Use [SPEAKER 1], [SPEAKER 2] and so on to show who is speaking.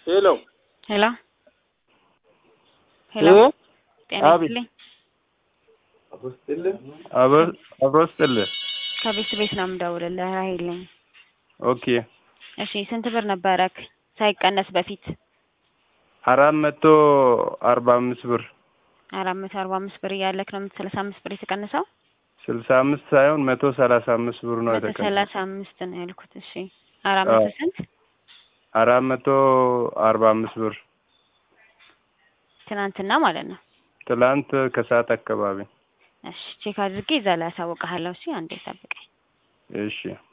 [SPEAKER 1] ሄሎ
[SPEAKER 2] ሄሎ ሄሎ
[SPEAKER 1] እ?
[SPEAKER 2] ጤና
[SPEAKER 1] አቤት።
[SPEAKER 2] ይስጥልኝ
[SPEAKER 1] አብሮ ስጥልህ።
[SPEAKER 2] ከቤት ቤት ነው የምደውልልህ ራሄል ነኝ
[SPEAKER 1] ኦኬ
[SPEAKER 2] እሺ ስንት ብር ነበረክ ሳይቀነስ በፊት
[SPEAKER 1] አራት መቶ አርባ አምስት ብር
[SPEAKER 2] አራት መቶ አርባ አምስት ብር እያለክ ነው ሰላሳ አምስት ብር የተቀነሰው
[SPEAKER 1] ስልሳ አምስት ሳይሆን መቶ ሰላሳ አምስት ብር ነው
[SPEAKER 2] መቶ
[SPEAKER 1] የተቀነሰው።
[SPEAKER 2] ሰላሳ አምስት ነው ያልኩት እሺ አራት መቶ
[SPEAKER 1] አዎ።
[SPEAKER 2] ስንት
[SPEAKER 1] አራት መቶ አርባ አምስት ብር
[SPEAKER 2] ትናንትና ማለት ነው
[SPEAKER 1] ትላንት ከሰዓት አካባቢ።
[SPEAKER 2] እሺ ቼክ አድርጌ እዛ ላይ አሳውቅሃለሁ እሺ አንዴ ጠብቀኝ
[SPEAKER 1] እሺ